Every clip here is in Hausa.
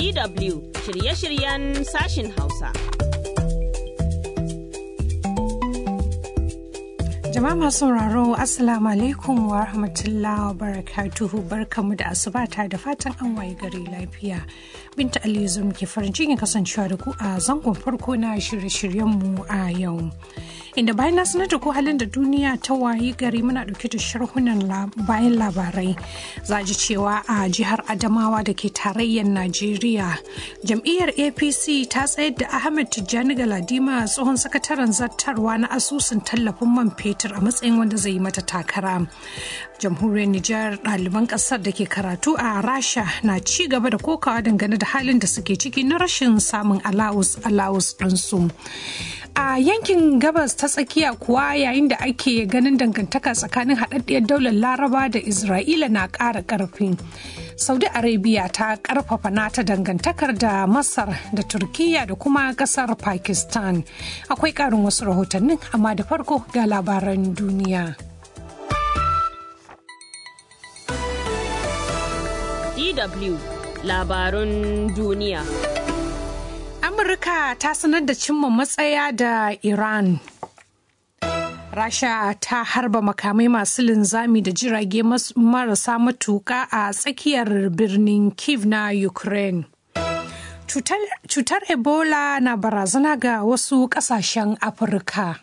DW shirye-shiryen sashin Hausa. Jama'a masu sauraro Assalamu alaikum wa rahmatullahi wa barakatuhu barkamu da asubata da fatan an waye gari lafiya. Binta Aliyu zum ke farin cikin kasancewa da ku a zangon farko na shirye-shiryenmu a yau. Inda bayan na sanar da ku halin da duniya ta wayi gari muna dauke da sharhunan bayan labarai. Za ji cewa a jihar Adamawa da ke tarayyar Najeriya, jam'iyyar APC ta tsayar da Ahmed Tijjani Galadima tsohon sakataren zartarwa na asusun tallafin man fetur a matsayin wanda zai yi mata takara. Jamhuriyar Nijar ɗaliban ƙasar da ke karatu a Rasha na ci gaba da kokawa dangane da halin da suke ciki na rashin samun alawus alawus ɗinsu. a yankin gabas ta tsakiya kuwa yayin da ake ganin dangantaka tsakanin haɗaɗɗiyar daular laraba da isra'ila na ƙara ƙarfi saudi arabia ta ƙarfafa nata dangantakar da masar da turkiya da kuma ƙasar pakistan akwai ƙarin wasu rahotannin amma da farko ga labaran duniya DW labarun duniya. Amurka ta sanar da cimma matsaya da Iran. Rasha ta harba makamai masu linzami da jirage marasa matuka a tsakiyar birnin Kiev na Ukraine. Cutar Ebola na barazana ga wasu kasashen Afirka.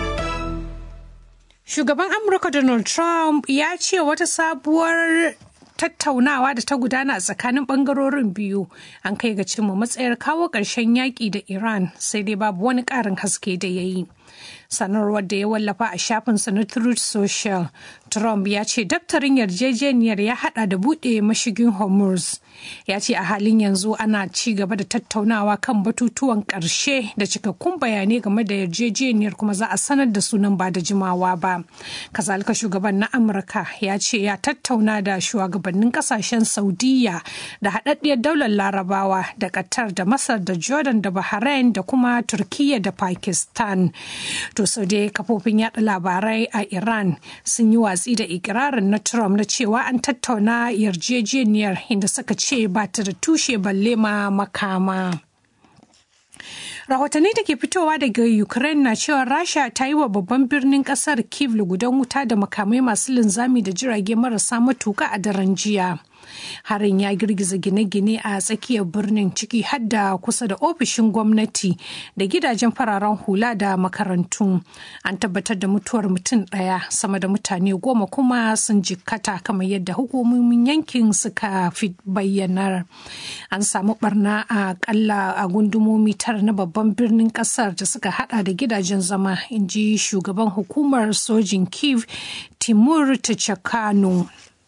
Shugaban Amurka Donald Trump ya ce wata sabuwar tattaunawa da ta gudana a tsakanin bangarorin biyu an kai ga cimma matsayar kawo ƙarshen yaƙi da iran sai dai babu wani ƙarin haske da ya yi sanarwar da ya wallafa a shafinsa na truth social trump ya ce daftarin yarjejeniyar ya hada da buɗe mashigin hormuz ya ce a halin yanzu ana ci gaba da tattaunawa kan batutuwan ƙarshe da cikakkun bayanai game da yarjejeniyar kuma za a sanar da sunan ba da jimawa ba kazalika shugaban na amurka ya ce ya tattauna da shugabannin kasashen saudiya da haɗaɗɗiyar daular larabawa da qatar da masar da jordan da bahrain da kuma turkiya da pakistan to sau dai kafofin yada labarai a iran sun yi watsi da ikirarin na trump na cewa an tattauna yarjejeniyar inda suka ce ba ta da tushe balle ma makama rahotanni da ke fitowa daga ukraine na cewa rasha ta yi wa babban birnin kasar kiev lugudan wuta da makamai masu linzami da jirage marasa matuka a daren jiya harin ya girgiza gine-gine a tsakiyar birnin ciki hadda kusa da ofishin gwamnati da gidajen fararen hula da makarantu an tabbatar da mutuwar mutum ɗaya sama da mutane goma kuma sun jikkata kamar yadda hukumomin yankin suka fi bayyanar an samu barna a kalla a gundumomi tara na babban birnin kasar da suka hada da gidajen zama in ji shugaban hukumar sojin kiev timur tachakano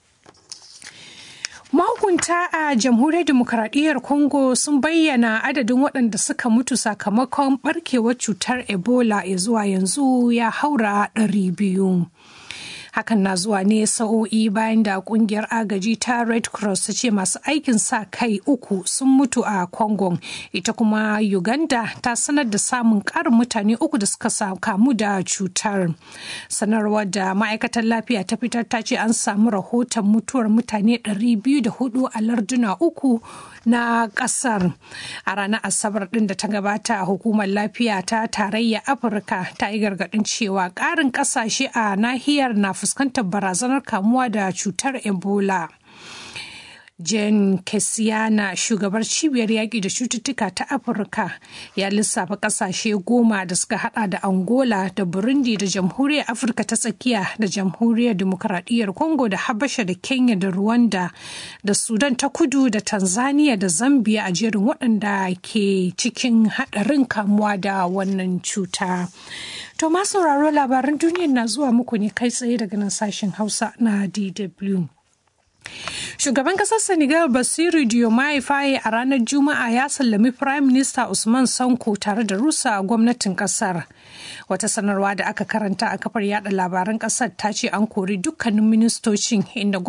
Mahukunta a jamhuriyar demokaradiyyar Congo sun bayyana adadin waɗanda suka mutu sakamakon barkewar cutar Ebola ya zuwa yanzu ya haura ɗari biyu. hakan na zuwa ne sa'o'i bayan da kungiyar agaji ta red cross ta ce masu aikin sa kai uku sun mutu a congo ita kuma uganda ta sanar da samun karin mutane uku da suka kamu da cutar sanarwar da ma'aikatar lafiya ta fitar ta ce an samu rahoton mutuwar mutane 204 a larduna uku na kasar a ranar asabar din da ta gabata hukumar lafiya ta tarayya afirka ta yi gargadin cewa karin kasashe a nahiyar na fuskantar barazanar kamuwa da cutar ebola Jen Kesiana shugabar cibiyar yaƙi da cututtuka ta Afirka ya lissafa ƙasashe goma da suka hada da Angola da Burundi da Jamhuriyar Afirka ta tsakiya da Jamhuriyar Dimokuraɗiyyar Congo da Habasha da Kenya da Rwanda da Sudan ta kudu da Tanzania da Zambia a jerin waɗanda ke cikin haɗarin kamuwa da wannan cuta. To ma sauraro labaran duniyar na zuwa muku ne kai tsaye daga nan sashen Hausa na DW. Shugaban kasar Senegal Basiru Diomaye Faye a ranar Juma'a ya sallami Prime Minister Usman Sanko tare da rusa gwamnatin kasar. Wata sanarwa da aka karanta a kafar yada labaran kasar ta ce an kori dukkanin ministocin inda